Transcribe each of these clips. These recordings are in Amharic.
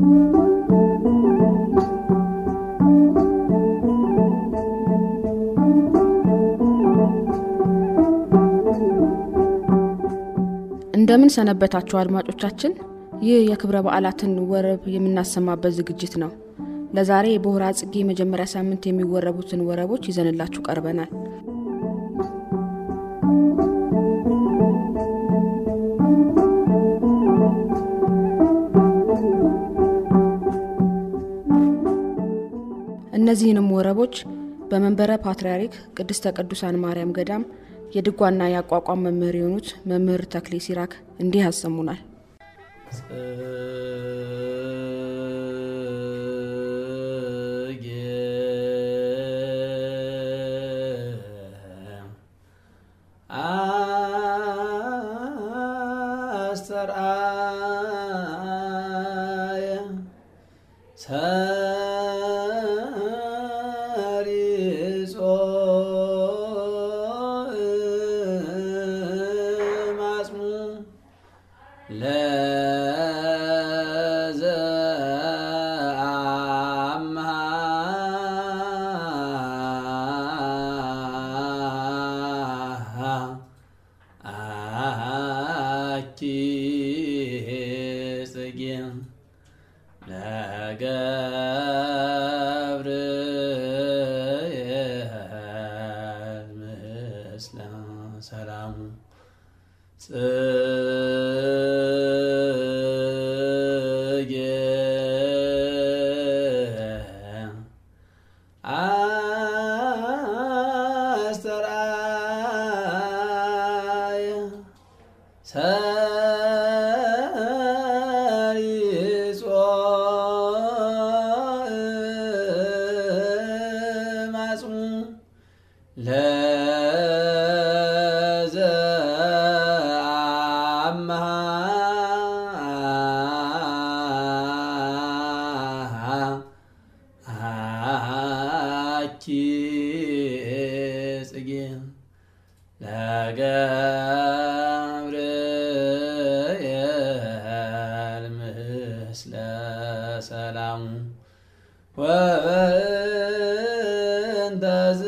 እንደምን ሰነበታችሁ አድማጮቻችን። ይህ የክብረ በዓላትን ወረብ የምናሰማበት ዝግጅት ነው። ለዛሬ በሆራ ጽጌ መጀመሪያ ሳምንት የሚወረቡትን ወረቦች ይዘንላችሁ ቀርበናል። እነዚህንም ወረቦች በመንበረ ፓትርያርክ ቅድስተ ቅዱሳን ማርያም ገዳም የድጓና የአቋቋም መምህር የሆኑት መምህር ተክሌ ሲራክ እንዲህ ያሰሙናል። ሰላሙ ጽጌ አስተርአየ ሰሪጾ ማጽሙ አኪ ጽጌ ለገብርኤል ምስለ ሰላሙ ወበእንተ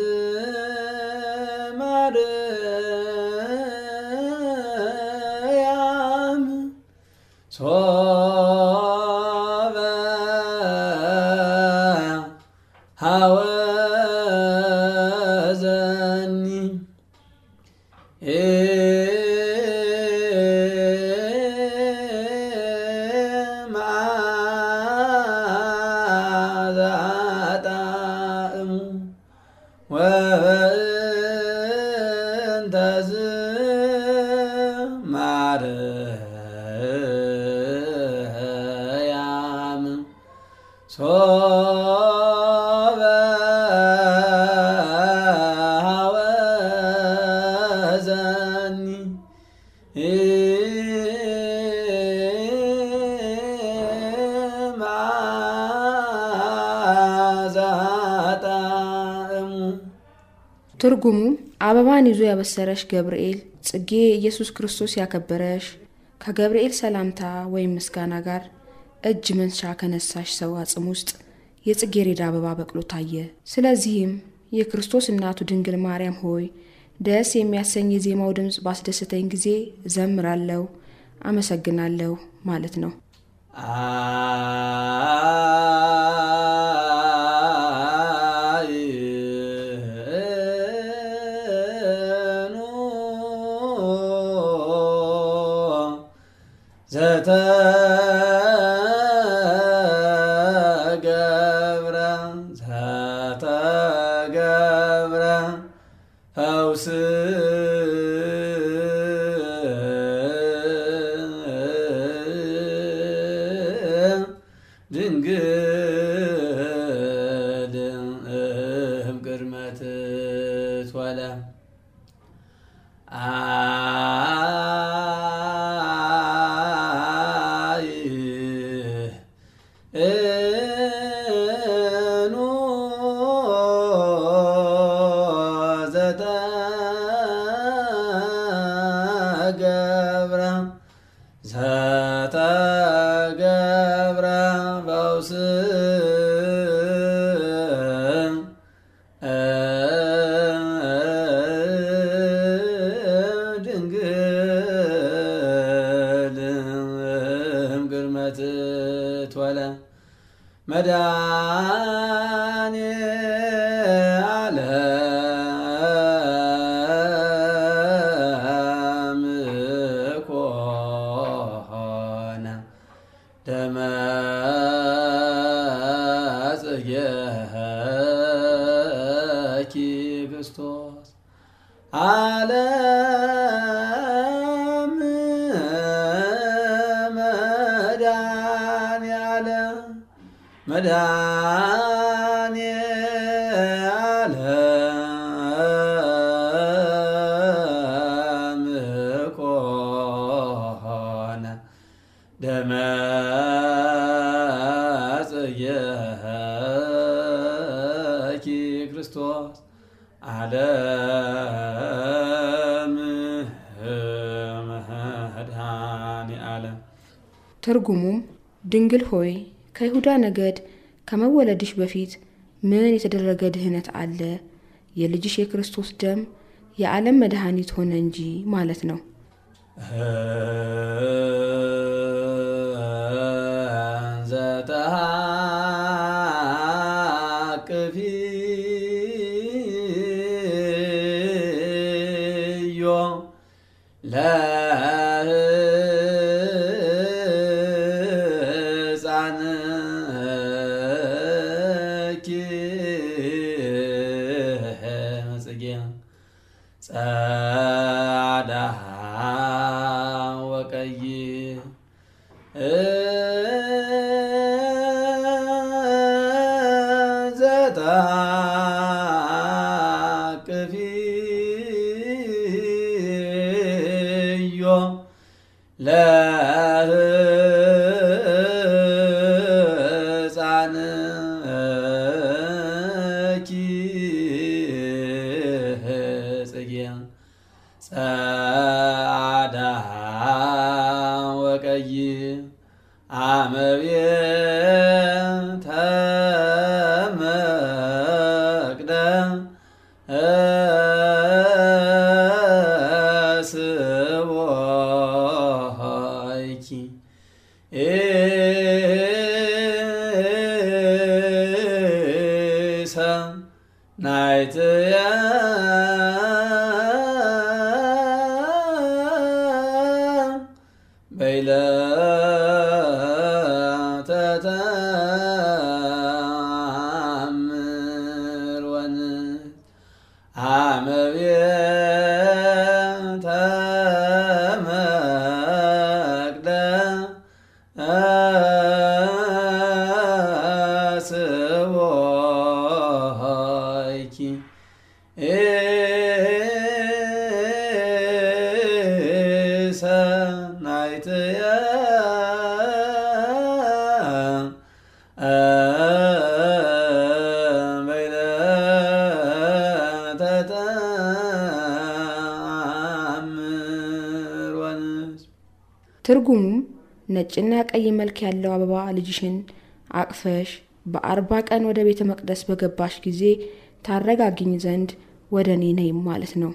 ዝማርያም ሶበ ሐወዘኒ መዓዛ ጣዕሙ ወበእንተ ዝማርያም ሶበ ሐወዘኒ መዓዛ ጣዕሙ ትርጉሙ አበባን ይዞ ያበሰረሽ ገብርኤል፣ ጽጌ ኢየሱስ ክርስቶስ ያከበረሽ፣ ከገብርኤል ሰላምታ ወይም ምስጋና ጋር እጅ መንሻ ከነሳሽ ሰው አጽም ውስጥ የጽጌረዳ አበባ በቅሎ ታየ። ስለዚህም የክርስቶስ እናቱ ድንግል ማርያም ሆይ ደስ የሚያሰኝ የዜማው ድምፅ ባስደሰተኝ ጊዜ እዘምራለሁ፣ አመሰግናለሁ ማለት ነው። አይኑ ዘተገብረ ዘተገብረ ፈውስ ድንግል እም ቅድመ ትትወለ አይ እኑ ዘተገብረ ዘተገብረ ፈውስ ድንግል እምቅድመት ትወለ መድኃኔ ዓለም ኮነ ደመ ጽጌኪ ክርስቶስ ዓለም መድኃኔ ዓለም መድኃኔ ዓለም ኮነ ደመ ጽጌኪ ክርስቶስ ዓለም መድኃኔ ዓለም ትርጉሙም ድንግል ሆይ ከይሁዳ ነገድ ከመወለድሽ በፊት ምን የተደረገ ድህነት አለ? የልጅሽ የክርስቶስ ደም የዓለም መድኃኒት ሆነ እንጂ ማለት ነው። ዘተሃቅፊዮ ለሕፃንኪ ጽጌ ጸዓዳ ወቀይ ዘታቅፊዮ ለሕፃንኪ ጽጌ ጸዓዳ ወቀይ አመቤተ መቅደ ስቦይኪ ናይትያ በይለተ ተአምር ወንዝ አመቤተ መቅደ ስቦይኪ ሰናይትያ በይለተ ተአምር ወንዝ ትርጉሙም ነጭና ቀይ መልክ ያለው አበባ ልጅሽን አቅፈሽ በአርባ ቀን ወደ ቤተ መቅደስ በገባሽ ጊዜ ታረጋግኝ ዘንድ ወደ እኔ ነይም ማለት ነው።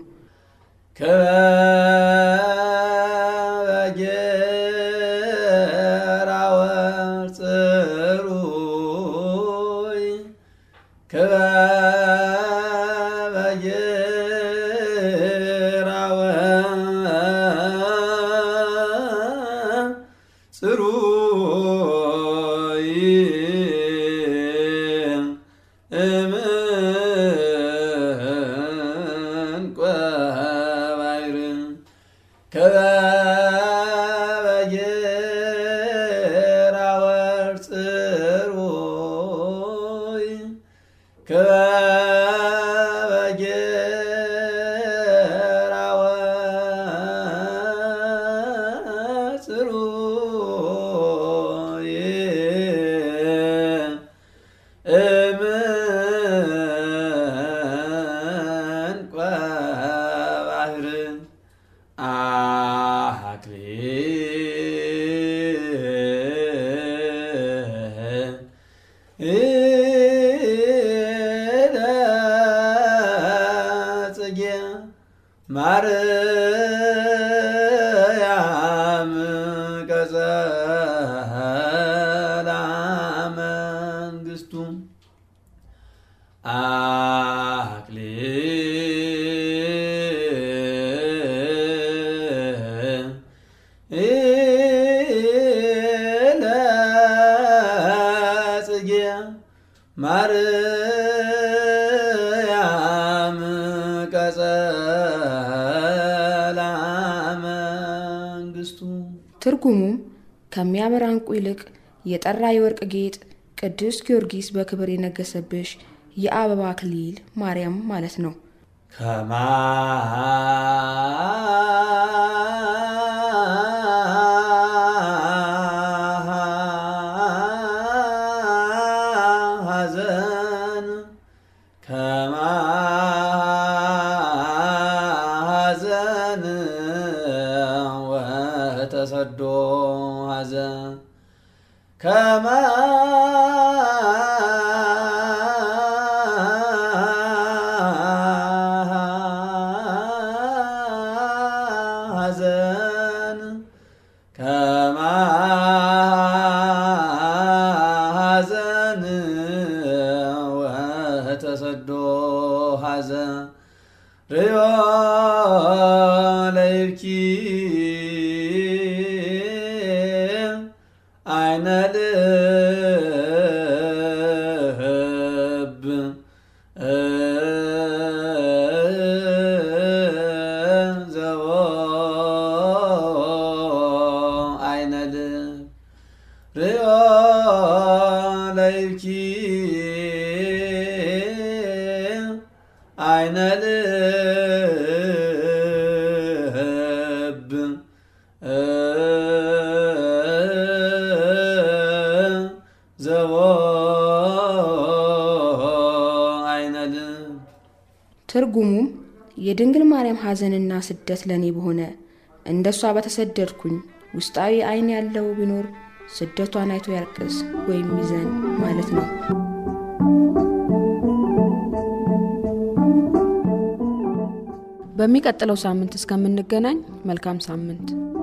ከበጌራ ወፅሩይ ከበጌራ ወፅሩይ እምንቆ ባይር ከበጌራ ወፅሩይ ከበጌራ ወፅሩይ እምንቆ ባህር ጽጌ ማርያም ቀጸላ መንግስቱ አክሊለ ጽጌ ማርያም ቀጸላ መንግስቱ ትርጉሙም ከሚያምር ዕንቁ ይልቅ የጠራ የወርቅ ጌጥ ቅዱስ ጊዮርጊስ በክብር የነገሰብሽ የአበባ አክሊል ማርያም ማለት ነው። ከማሐዘን ከማሐዘን ወተሰዶ ሐዘን ከማሐዘን ከማሐዘን ወተሰዶ ሐዘን ርዮ ለይብኪ አይነ ልብ ዘቦ አይነ ልብ ርዮ ለይብኪ አይነ ልብ ዘቦ አይነ ልብ ትርጉሙም የድንግል ማርያም ሐዘንና ስደት ለእኔ በሆነ እንደ እሷ በተሰደድኩኝ ውስጣዊ ዓይን ያለው ቢኖር ስደቷን አይቶ ያልቅስ ወይም ይዘን ማለት ነው። በሚቀጥለው ሳምንት እስከምንገናኝ መልካም ሳምንት